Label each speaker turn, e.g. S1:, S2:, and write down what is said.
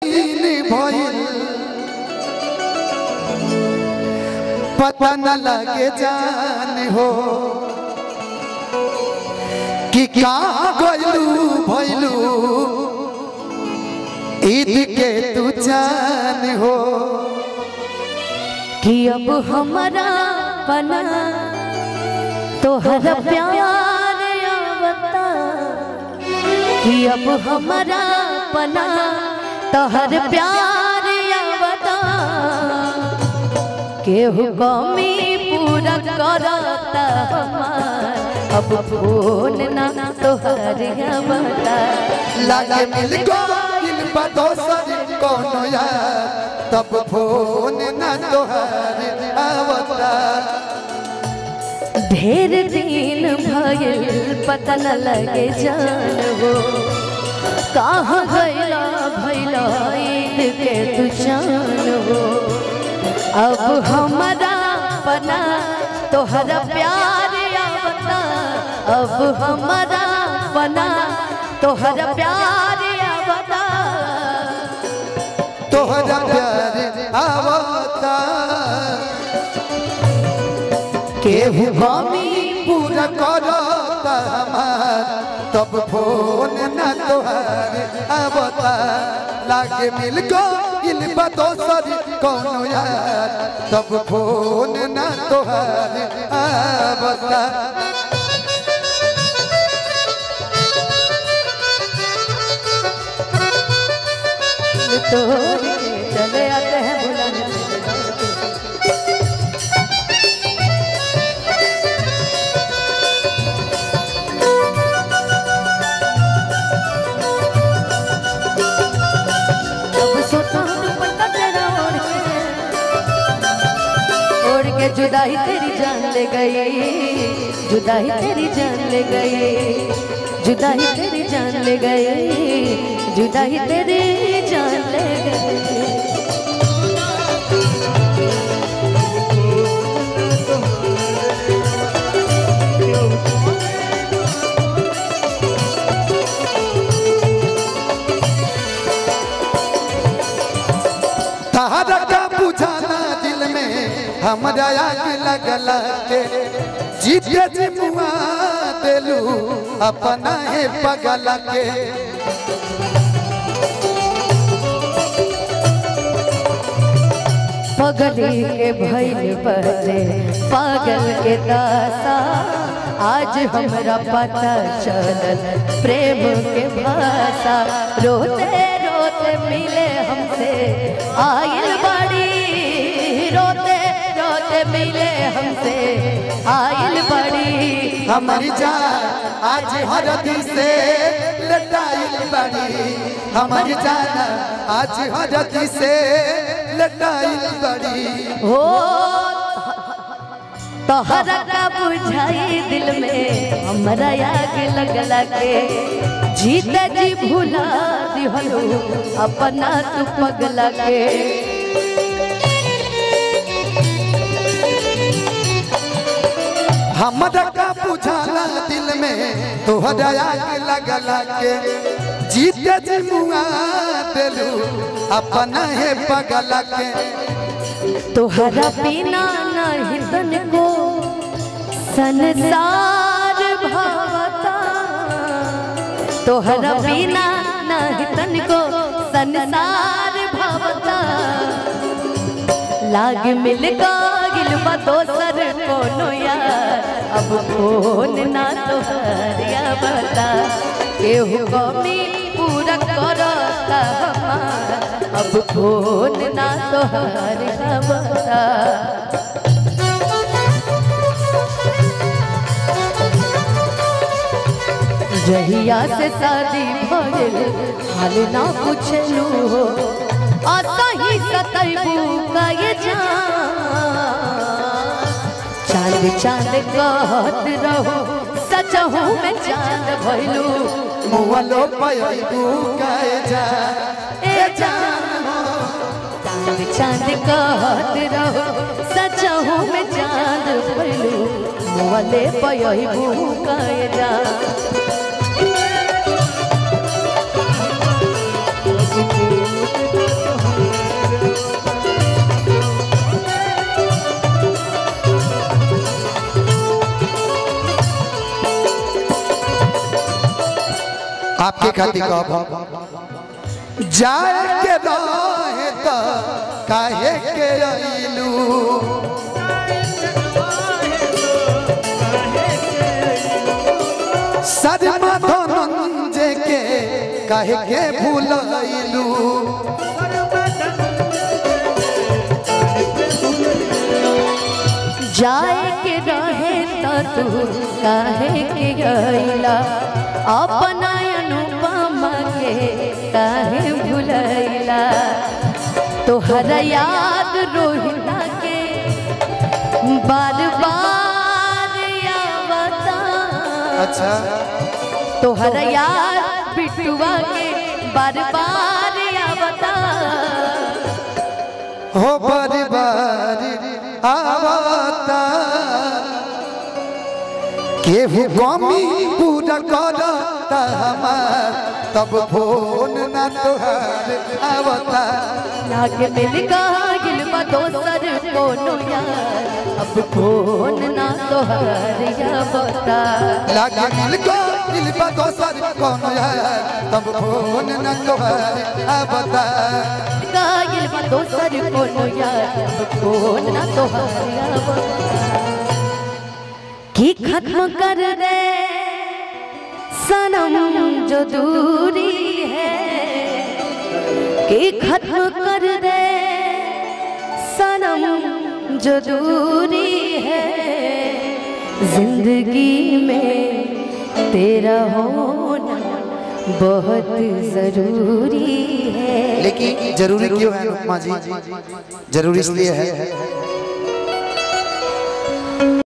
S1: दिन भइल पता न लगे जान हो कि कहाँ गइलू भइलू ईद के तू जान हो
S2: कि अब हमारा बना तोहर प्यार आवता कि अब हमारा बना तोहर प्यार आवता केहू कमी पूरा करता हमार अब फोन ना तोहर आवता
S1: लागे मिल गइल बा दोसर कोनो यार तब फोन न तोहार आवता
S2: ढेर दिन भइल पता न लगे जान हो कहाँ गइला भइला ईद के तू जान हो अब हमारा बना तोहरा प्यार आवता अब हमारा बना तोहरा प्यार आवता
S1: तोहरा प्यार आवता केहू हमी पूरा करता हमार तब फोन न तोहार आवता लागे मिल गइल बा दोसर कोनो यार तब फोन न तोहार आवता
S2: तोड़ के चले आते हैं बुलाने अब सोता हूँ दुपट्टा तेरा ओढ़ के ओढ़ के जुदाई तेरी जान ले गई जुदाई तेरी जान ले गई जुदाई तेरी जान ले गई जुदाई तेरी जान ले गई
S1: तहरा का बुझाना दिल में हमरा आग लगला के जीते जी मुआ देलू अपना है पगला के
S2: पगली के भैल पहले पागल के दासा आज हमरा पता चलल प्रेम के भाषा रोते रोते मिले हमसे आइल बड़ी रोते रोते मिले हमसे आइल बड़ी
S1: हमारी जान आज हर दिल से लटाइल बड़ी हमारी जान आज हर दिल से लटाइल बड़ी
S2: हो तोहरा का बुझाई दिल में हमरा आग लगला के जीत जी भुला दिहलो अपना तू पगला के
S1: हमरा का बुझाला दिल में तोहरा आग लगला के जीते जी मुआ देलू अपना है पगला के
S2: तोहरा बिना नहीं तन को संसार भावता तोहरा बिना नहीं तन को संसार भावता लाग मिल गिल बा दोसर कोनो यार अब फोन ना तोहरिया बता केहू कमी पूरा करता हमार अब फोन ना तोहरिया बता जहिया से शादी भइल हाल ना पूछलू हो असही सतैबू कए जान चांद चांद कहत रहो सचहू में चांद भइलू
S1: मुहलो पयू कहे जा
S2: ए जान चांद चांद कहत रहो सचहू में चांद भइलू मोले पयबू कए जान
S1: खातिर कहब जाए के रहे त काहे के अइलू सदमा धनंजय के काहे के भूलैलू
S2: जाए के रहे तो तू काहे के गईला अपना अनुपमा के काहे भुलैला तोहर याद रोहिला के बार बार आवता
S1: अच्छा
S2: तोहर याद बिटुआ के बार बार आवता
S1: हो बारी बारी आवता केहू कमी पूरा करता हमार तब फोन ना तोहार आवता
S2: लागे मिल गिल बा दोसर कोनो यार अब कौन ना तोहर या बता
S1: लागे मिल को दिल बा दोसर कौन यार तब फोन ना तोहार आवता
S2: गिल बा दोसर कोनो यार अब कौन ना तोहर या बता की खत्म कर दे सनम जो दूरी है कि खत्म कर दे सनम जो दूरी है जिंदगी में तेरा होना बहुत जरूरी है
S1: लेकिन जरूरी क्यों है अनुपमा जी जरूरी इसलिए है